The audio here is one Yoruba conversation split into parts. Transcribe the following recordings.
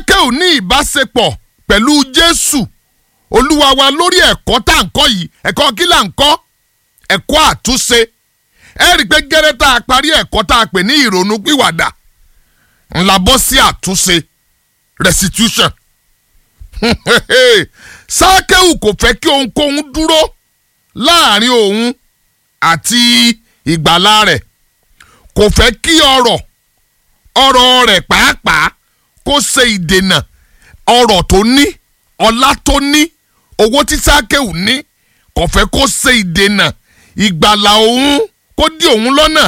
sákẹ́ù ní ìbáṣepọ̀ pẹ̀lú jésù olúwa wa lórí ẹ̀kọ́ tá à ń kọ́ yìí ẹ̀kọ́ kí là ń kọ́ ẹ̀kọ́ àtúnṣe ẹ rí i pé gẹ́rẹ́ tá a parí ẹ̀kọ́ tá a pè ní ìrònú pìwàdà ńlá bọ́ sí àtúnṣe restitution sákẹ́ù kò fẹ́ kí ohunkóhun dúró láàrin òun àti ìgbàlá rẹ̀ kò fẹ́ kí ọrọ̀ ọrọ̀ rẹ̀ pàápàá kó ṣe ìdènà ọrọ̀ tó ní ọlá tó ní owó tí sákẹ́ù ní kò fẹ́ kó ṣe ìdènà ìgbàlà òun kó dí òun lọ́nà.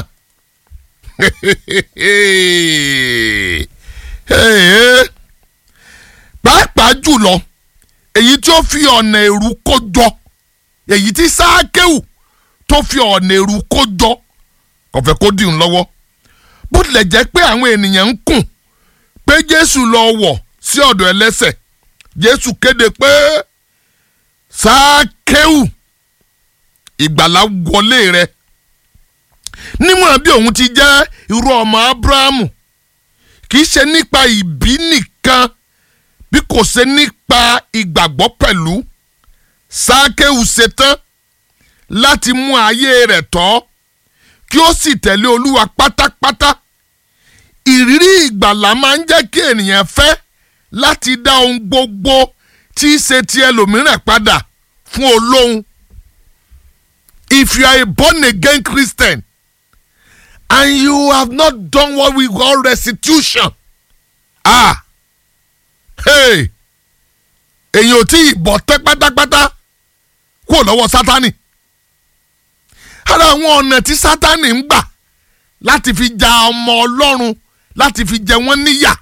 pàápàá jùlọ èyí tí ó fi ọ̀nà èrú kó jọ èyí tí sákẹ́ù tó fi ọ̀nà èrú kó jọ kò fẹ́ kó dì ń lọ́wọ́ bó tilẹ̀ jẹ́ pé àwọn ènìyàn ń kùn pé jésù lọ wọ̀ sí ọ̀dọ̀ ẹlẹ́sẹ̀ jésù kéde pé sákẹ́ù ìgbàlá wọlé rẹ̀ níwọ̀n bí òun ti jẹ́ irú ọmọ abrahamu kì í ṣe nípa ìbí nìkan bí kò ṣe nípa ìgbàgbọ́ pẹ̀lú sákẹ́ù ṣetán láti mú ayé rẹ̀ tọ́ kí ó sì tẹ̀lé olúwa pátápátá ìrírí ìgbàlá máa ń jẹ́ kí ènìyàn fẹ́ láti dá ohun gbogbo tí í ṣe ti ẹlòmíràn padà fún olóhun if you are a born again Christian and you have not done what we call restitution ah hey èyàn ò tí ì bọ̀ tẹ́ pátápátá kúrò lọ́wọ́ sátani ara àwọn ọ̀nà tí sátani ń gbà láti fi ja ọmọ ọlọ́run láti fi jẹ wọ́n níyà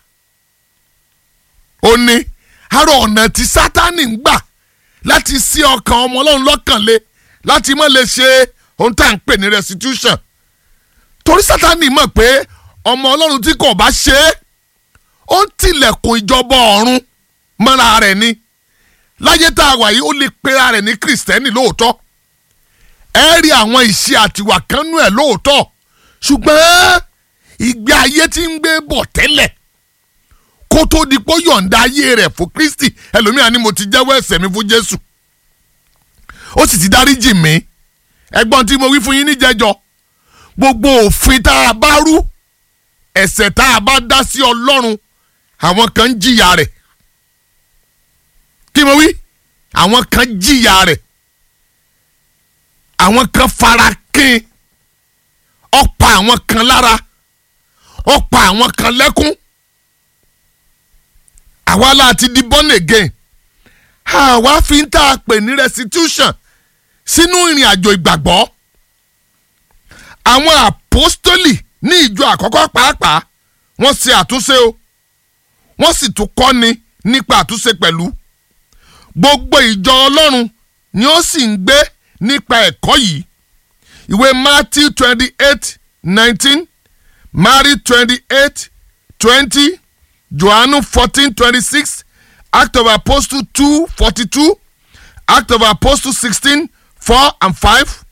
ó ní ara ọ̀nà tí sátani ń gbà láti sí ọkàn ọmọ ọlọ́run lọ́kàn le láti má lè ṣe ohun tá à ń pè ní restitution torí sátani mọ̀ pé ọmọ ọlọ́run tí kò bá ṣe é ó ń tilẹ̀kùn ìjọba ọ̀run mọ́ra rẹ̀ ni láyé tá a wà yìí ó lè pera rẹ̀ ní kìrìsìtẹ́nì lóòótọ́ ẹ rí àwọn ìṣe àtiwà kan nú ẹ̀ lóòótọ́ ṣùgbọ́n ìgbé ayé tí ń gbé bọ̀ tẹ́lẹ̀ kó tó di pé yọ̀ǹda ayé rẹ̀ fún Kristi ẹlòmíràn ni mo ti jẹ́wọ́ ẹ̀ṣẹ̀ mi fún Jésù ó sì ti dáríjì mí ẹgbọ́n tí mo wí fún yín níjẹjọ gbogbo òfin tá a bá rú ẹ̀ṣẹ̀ tá a bá dá sí Ọlọ́run àwọn kan ń jìyà rẹ̀ kí mo wí àwọn kan jìyà rẹ̀ àwọn kan fara kín ó pa àwọn kan lára ó pa àwọn kan lẹ́kún àwa láti di born again àwa fi ń tá a pè ní restitution sínú ìrìn àjò ìgbàgbọ́ àwọn àpọ́stólì ní ìjọ àkọ́kọ́ pàápàá wọ́n ṣe àtúnṣe o wọ́n sì tún kọ́ni nípa àtúnṣe pẹ̀lú gbogbo ìjọ ọlọ́run ni ó sì ń gbé nípa ẹ̀kọ́ yìí ìwé Matthew twenty eight nineteen Mary twenty eight twenty Johannu fourteen twenty six Act of Apostle two forty two Act of Apostle sixteen four and five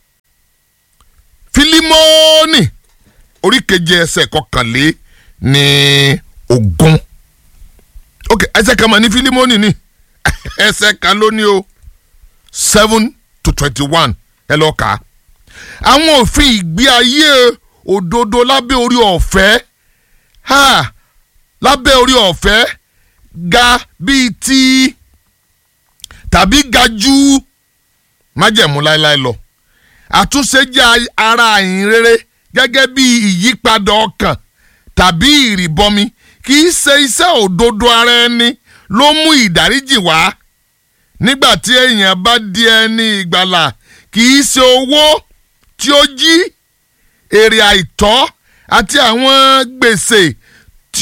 Filimoni orí keje ẹsẹ̀ kọkànlé ní ogún ok ẹsẹ̀ kan mà ní Filimoni ni ẹsẹ̀ kan ló ní o seven to twenty one ẹ lọ kà á àwọn òfin ìgbé ayé òdodo lábẹ́ orí ọ̀fẹ́ ha lábẹ́ orí ọ̀fẹ́ ga bíi ti tàbí ga ju májẹ̀mú láéláé lọ àtúnṣe jẹ́ ara àyìn rere gẹ́gẹ́ bí ìyípadà ọkàn tàbí ìrìbọmi kì í ṣe iṣẹ́ òdodo ara ẹni ló mú ìdáríjì wá nígbà tí èèyàn bá di ẹni ìgbàlà kì í ṣe owó tí ó jí èrè àìtọ́ àti àwọn gbèsè tí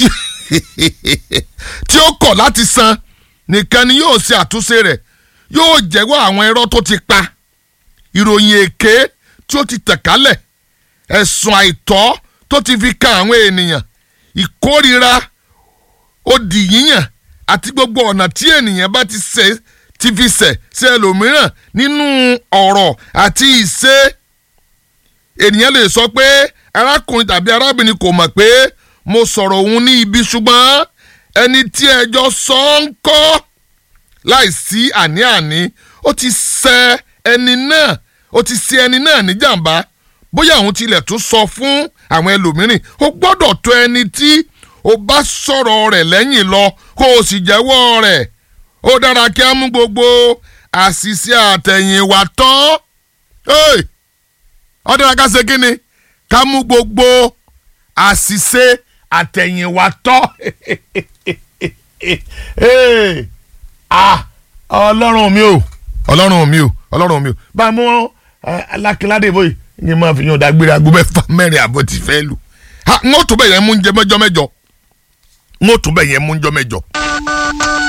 tí ó kọ̀ láti san nìkan ni yóò ṣe àtúnṣe rẹ̀ yóò jẹ́wọ́ àwọn irọ́ tó ti pa ìròyìn èké tí ó ti tẹ̀ kálẹ̀ ẹ̀sùn àìtọ́ tó ti fi kan àwọn ènìyàn ìkórira òdì yíyàn àti gbogbo ọ̀nà tí ènìyàn bá ti ṣe ti fi ṣẹ̀ sí ẹlòmíràn nínú ọ̀rọ̀ àti ìṣe ènìyàn lè sọ pé arákùnrin tàbí arábìnrin kò mọ̀ pé mo sọ̀rọ̀ òun ní ibi ṣùgbọ́n ẹni tí ẹjọ́ sọ ń kọ́ láìsí àní-àní ó ti ṣẹ̀ ẹni náà ó ti ṣe ẹni náà níjàmbá bóyá òun tilẹ̀ tún sọ fún àwọn ẹlòmíràn ó gbọ́dọ̀ tó ẹni tí ó bá sọ̀rọ̀ rẹ̀ lẹ́yìn lọ kó o sì jẹ́wọ́ rẹ̀ ó dára kí á mú gbogbo àṣìṣe àtẹ̀yìnwá tán ó dára ká ṣe kí ni ká mú gbogbo àṣìṣe àtẹ̀yìnwá tán ọlọ́run mi ò ọlọ́run mi ò ọlọ́run mi ò bá a mú alákìládé bóyì ní máa fi yan dágbére aago mẹ́fà mẹ́rin àbọ̀ tí fẹ́ lù n ó tún bẹ̀ yẹn mú ń jẹ mẹ́jọ mẹ́jọ n ó tún bẹ̀ yẹn mú ń jọ mẹ́jọ.